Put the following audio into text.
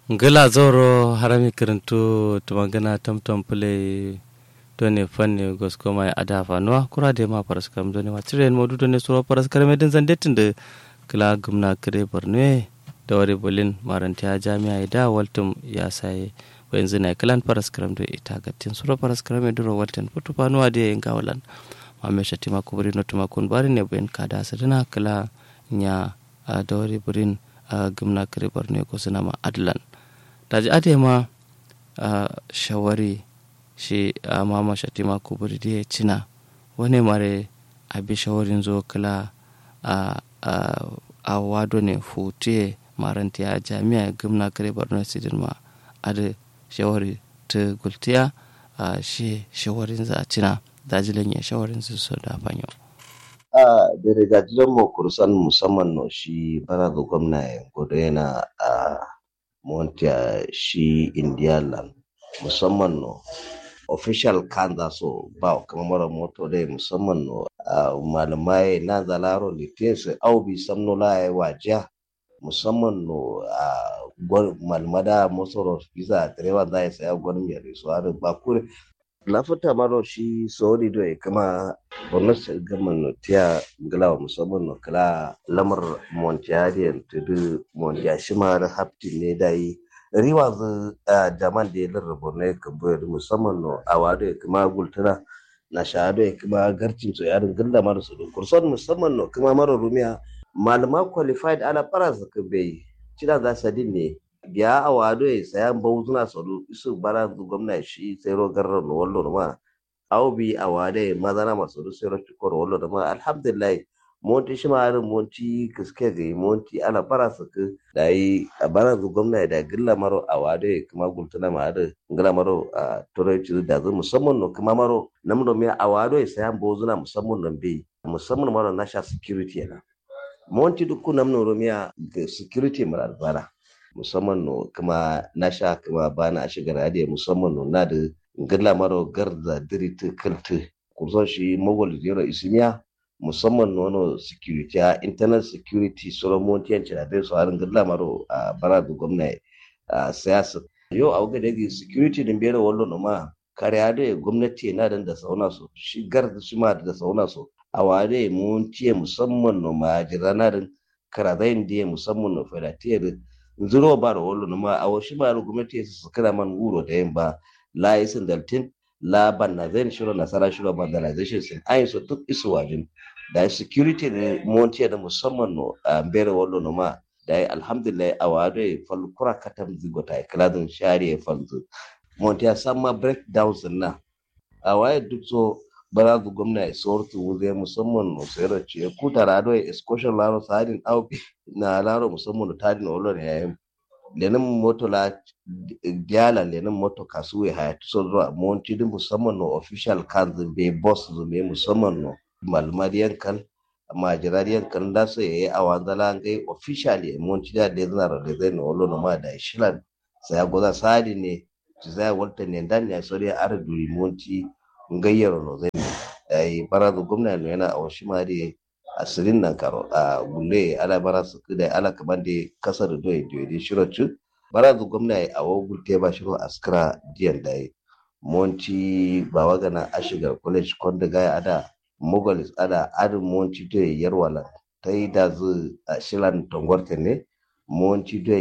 ngila zoro harami kirintu tumangana tamtam pule done fanne gosko mai ada fanuwa kura de ma paras kam done ma tiren modu done suro paras karame din zandetin de kila gumna kire borne da wari bolin marantiya jami'a da waltum ya sai wa yanzu na kilan paras karam da ita gatin suro paras karame duro waltin putu fanuwa de yin gawalan ma me shati ma kubri no tuma kun bari ne ben kada sadana kila nya da wari burin gumna kire borne ko suna ma adlan daji ade ma shawari shi a mama shatima kuburi da cina wani mare abi shawarin zo kala a wado ne hutu maranti a jami'a gimna kare borno sidin ma ade shawari ta gultiya a shi shawarin za a cina dajilan ya shawarin su so da fanyo a da rigajilan mu kursan musamman no shi bara da gwamna godo yana a montia shi indialand musamman no official kanza so ba kama mara moto dai musamman no uh, malamai na zalaro litin su au bi samno la ya wajiya musamman no uh, malmada mosoro visa direba za ya saya gwanin yare su har ba kure lafuta maro shi sauri do kama bonus gaman no tiya ngalawa musamman no kala lamar montiyadiyan tudu montiyashima da hafti ne dai riwa zu jaman da ya larraba ne kan bayar musamman no a wado ya kuma gultuna na shahado ya kuma garcin so yarin gilla mara su da kurson musamman no kuma mara rumiya malama qualified ala fara su kan bai cina za su ne biya a wado ya sayan bauzuna su isu bara zu gwamna shi sai ro garrar no wallo ma au bi a wado ya mazana masu du sai ro cikor wallo da ma alhamdulillah monti shi ma monti kiske ga monti ana fara su da yi a bara zu gwamna da gilla maro a wade kuma gultuna ma da gilla maro a turanci da zu musamman no kuma maro namdo me a wado ya sayan bozuna musamman nan bai musamman maro nasha security yana monti duk namno romiya ga security mara bana musamman no kuma nasha kuma bana a shigar hadiya musamman no na da gilla maro garza diriti kalti kurson shi mogol zero isimiya musamman nono security a internal security solomon yanci da dai su harin gilla maro a bara da gwamna a siyasa yau a wuga daga security din biyar wallo no ma kariya da gwamnati na da sauna so shigar da shi ma da sauna so a wade mun ciye musamman no ma jirana din karadayin da musamman no fedatiyar zuro ba da wallo no ma a wasu ma gwamnati su kira man guro da yin ba la isin daltin la banazin shiro nasara shiro vandalization sin ayin so duk isu wajin da security ne montiya da musamman no a bere wallo no ma da alhamdulillah a wado e fal kura katam zigota e kladin shari e falzu montiya samma breakdowns na a waye duk so barazu gwamna e sortu wuze musamman no sero ce ku tarado e excursion laro sadin aubi na laro musamman no tadin wallo ne yayin lenin moto la diala lenin moto kasu ya haya so zuwa monti din musamman no official kanzu be boss zume musamman no malmariyan kan majirariyan kan da su yayi a wanzala ngai officially monti da da zana da zai no lo no ma da shilan sai goza sadi ne ci zai walta ne dan ya sori ar duri monti ngayyaro no zai ai barazu gwamna no yana a washi ma dai asirin nan karo a gulle ala bara su da ala kaman da kasar do ya da shirocu bara zu gwamna a wogul te ba shiro askara diyan da monti ba wagana ashigar college konda gaya ada mogolis ada adin monti do ya yarwala ta yi da zu a shilan tongorte ne monti do